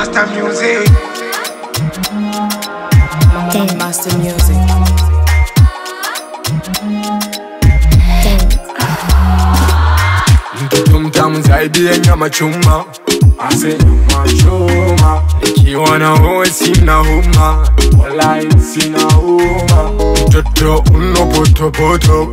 Master Music. Master Music. Mtoto mtamu zaidi ya nyama chuma, ase nyama chuma. Nikiwa na wewe sina huma, walai sina huma. Mtoto unopotopoto,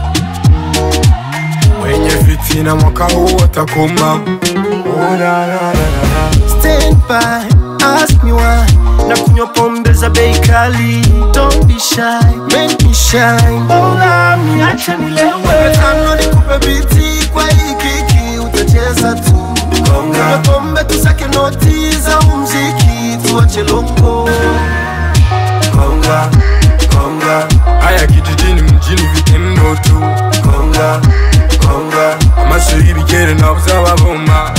wenye fitina mwaka huu watakoma. Oh, la, la, la, la. Stand by, ask me why na kunywa pombe za bei kali Don't be shy, make me shine Mola miache nilewe Tano nikupe biti kwa hii kiki utacheza tu Kunywa pombe tusake noti za umziki tuache longo Konga, konga, Haya kijijini mjini vitendo tu, konga, konga amasiri bigere nabuze ababoma.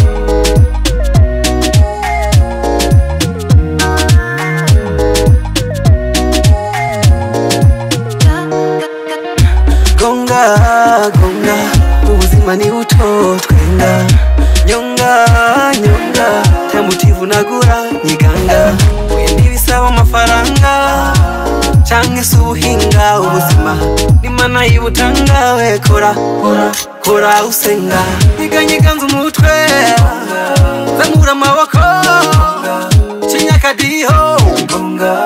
gonga gonga ubuzima ni buto twenga nyonga nyonga tamutivu nagura nyiganga wenda ibisaba amafaranga canke se ubuhinga ubuzima nimana y'ubutanga we kora kora kora usenga nyiganyiganza umutwe zamura amaboko cinyakadiho gonga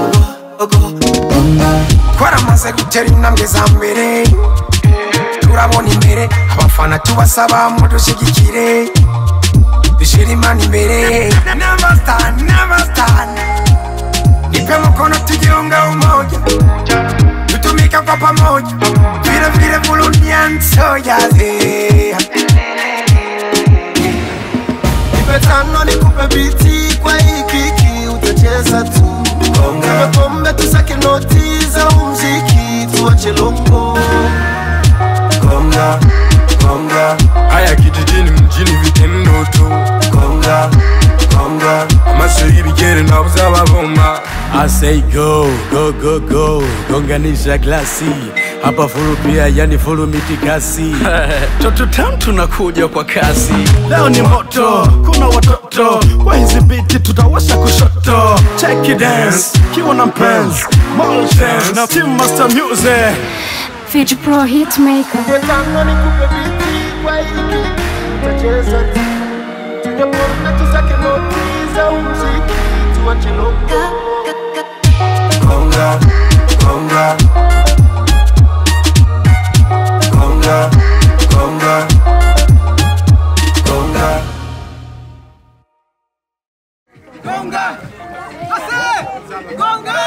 twaramaze gutera intambwe za mbere turabona imbere abafana tubasaba mudushyigikire dushyire imana imbere n'abasitani n'abasitani nipe mkono tujiunga umoja tutumika kwa pamoja vile vile Burundian soldiers yeah. Nipe tano nikupe biti kwa hii kiki utacheza tu Nipe pombe tusake noti za umziki tuache longo Konga, konga, haya kijijini mjini vitendo tu konga, konga amasiri bigere nabuze ababoma I say go, go, go, go, gonganisha glasi hapa furu pia, yani furu mitikasi toto tam tunakuja kwa kasi, leo ni moto, kuna watoto kwa hizi biti tutawasha kushoto, check it dance, kiwa na mpenzi Mall Dance na Team Master Music Fiji Pro Hitmaker. Nipe tano nikupe biti kwa hii kiki utacheza tu Nipe pombe tusake noti za umziki tuache longo Konga, konga Konga, konga Konga Gonga! Gonga!